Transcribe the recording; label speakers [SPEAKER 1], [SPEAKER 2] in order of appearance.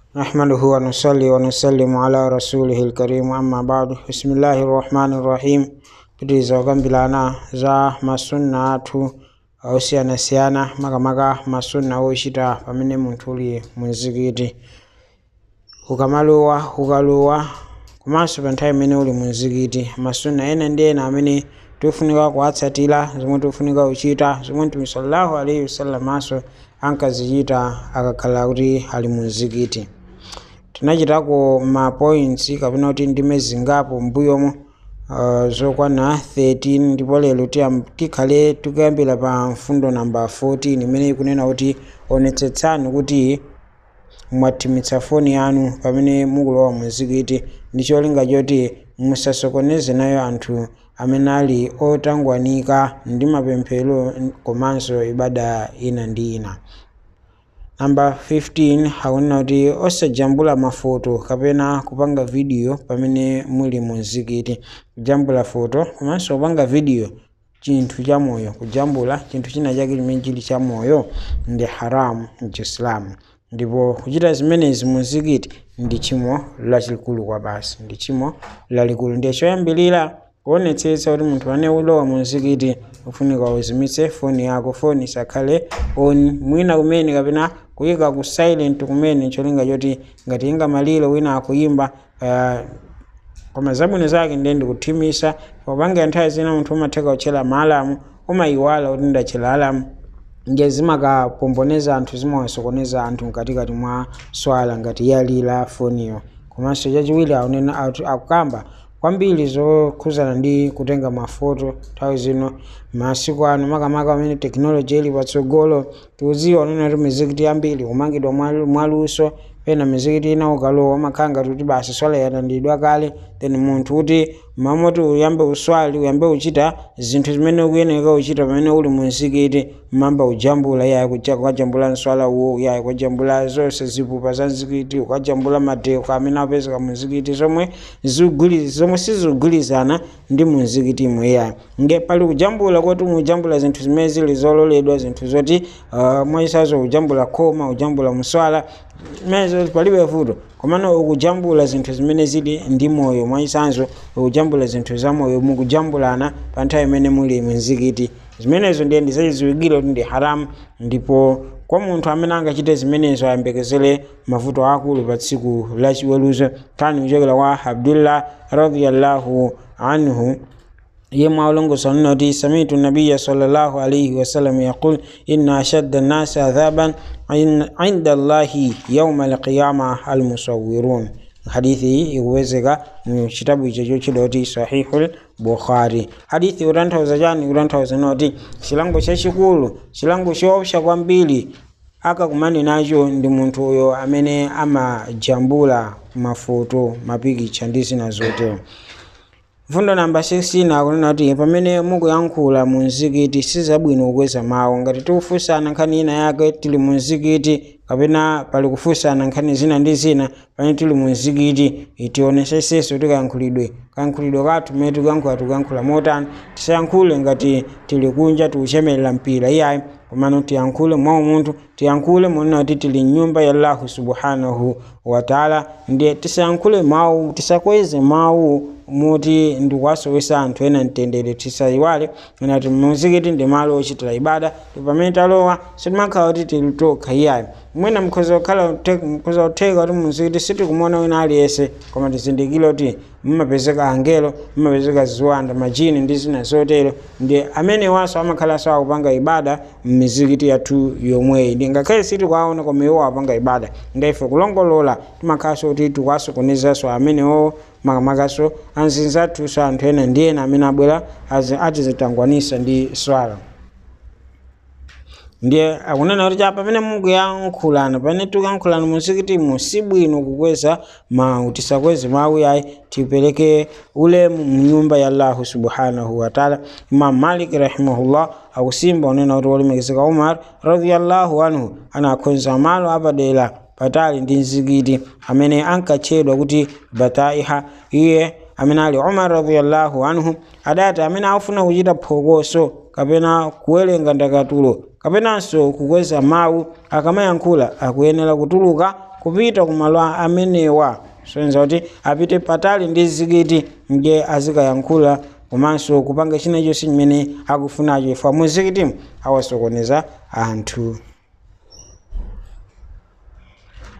[SPEAKER 1] نحمده ونصلي ونسلم على رسوله الكريم أما بعد بسم الله الرحمن الرحيم pitiriza kukambirana za masunna athu osiyanasiyana makamaka masunna ochita pamene munthu uli mumzikiti ukamalowa ukalowa komanso pa nthawi imene uli mumzikiti masunna ena ndi ena amene tikufunika kuwatsatira zomwe tikufunika kuchita zomwe mtume sallallahu alaihi wasallamaso ankazichita akakhala kuti ali mumzikiti tinachitako ma points kapena kuti ndime zingapo mbuyomo uh, zokwana 13 ndipo lero tiyam- tikhale tikuyambira pa mfundo namba 14 imene ikunena kuti onetsetsani kuti mwathimitsa foni yanu pamene mukulowa mumzikiti ndi cholinga choti musasokoneze nayo anthu amene ali otangwanika ndi mapemphero komanso ibada ina ndi ina namba 15 akunena kuti osajambula mafoto kapena kupanga video pamene muli mumzikiti kujambula foto komanso kupanga video chinthu cha moyo kujambula chinthu china chake chimene chili cha moyo ndi haramu mchisilamu ndipo kuchita zimenezi mumzikiti ndi tchimo lalikulu kwa basi ndi tchimo lalikulu ndiye choyambirira kuonetsetsa kuti munthu ane ulowa mumzikiti ufunika uzimitse foni yako foni isakhale on mwina kumene kapena kuyika ku silent kumene cholinga choti ngati ingamalire wina akuyimba uh, koma zabwino zake ndiye ndikuthimisa popanga nthawi zina munthu umatheka kutchera maalamu umayiwala kuti ndatchera alamu nge zimakapomponeza anthu zimawasokoneza anthu mkatikati mwa swala ngati yalira foniyo komanso chachiwiri akunena atu- akukamba kwambiri zokhuzana ndi kutenga mafoto nthawi zino masiku ano makamaka amene tekinoloji ili patsogolo tikudziwa unena kuti mizikiti yambiri kumangidwa mwalu- mwaluso pena mizikiti ina ukalowa umakhala ngati kuti basi swala yatandidwa kale then munthu kuti mamoti uyambe uswali uyambe uchita zinthu zimene ukuyeneka uchita pamene uli mumzikiti mamba ujambula yayi kuja- ukajambula mswala uwo yayi ukajambula zonse zipupa za mzikiti ukajambula madeko amene apezeka mumzikiti zomwe ziguli- zomwe sizigulizana ndi mumzikiti imwe yayi nge pali kujambula kuti mujambula zinthu zimene zili zololedwa zinthu zoti uh, mwachisazo ujambula khoma ujambula mswala zimenezo palibe vuto komano ukujambula zinthu zimene zili ndi moyo mwachisanzo ukujambula zinthu za moyo mukujambulana pa nthawi imene muli mumzikiti zimenezo ndiye ndizachiziwikire kuti ndi haramu ndipo kwa munthu amene angachite zimenezo ayembekezere mavuto akulu pa tsiku la chiweruzo kani kuchokera kwa abdullah radiyallahu anhu yema ulongosa noti samitu nabiya sallallahu alayhi wasallam yaqul inna ashadda nnasi adhaban in- inda allahi yauma alqiyama almusawirun hadithi hii ikuwezeka mu chitabu icho chochidoti sahihul bukhari hadithi kutanthauza chani kutanthauza noti chilango chachikulu chilango choopsa kwambiri akakumane nacho ndi munthu uyo amene amajambula mafoto mapikicha ndi zina zotero mfundo namba 16 akunena kuti pamene mukuyankhula mu mzikiti sizabwino kukweza mawu ngati tikufunsana nkhani ina yake tili mu mzikiti kapena pali kufunsana nkhani zina ndi zina pamene tili mu mzikiti tionesesese kuti kayankhulidwe kayankhulidwe kathu mmene tikuyankhula tikuyankhula motani tisayankhule ngati tili kunja tikuchemerera mpira iyayi komano tiyankhule mwa umunthu tiyankhule monena kuti tili mnyumba ya allahu subhanahu wataala ndiye tisayankhule mawu tisakweze mawu moti ndikuwasowesa anthu ena mtendere tisayiwale ngati muzikiti ndi malo ochitira ibada pamene talowa sitimakhala kuti tili tokha iyayi mwina mkhoza kukhala mkhoza kutheka kuti muzikiti sitikumona wina aliyense koma tizindikire kuti mmapezeka angelo mmapezeka ziwanda majini ndi zina zotero ndi amene waso amakhalanso akupanga ibada mmizikiti yathu yomweyi ndi ngakhale sitikuwaona koma iwo apanga ibada ngaife kulongolola timakhalanso kuti tikuwasokonezanso amenewo makamakaso anzinzathuso anthu ena ndi ena amene abwera azi- atizitangwanisa ndi swala ndiye akunena kuti cha pamene mukuyankhulana pamene tikuyankhulana muzikitimu si bwino kukweza mawu tisakweze mawu yayi tipereke ulemu mnyumba ya allahu subhanahu wataala imam malik rahimahullah akusimba unena kuti wolemekezeka umar radiyallahu anhu anakhonza malo apadera patali ndi mzikiti amene ankatchedwa kuti bataiha iye amene ali umar radiyallahu anhu adati amene afuna kuchita phokoso kapena kuwerenga ndakatulo kapenanso kukweza mawu akamayankhula akuyenera kutuluka kupita kumalo amenewa soyenza kuti apite patali ndi zikiti nge azikayankhula komanso kupanga china chonse chimene akufunacho ifa muzikitimu awasokoneza anthu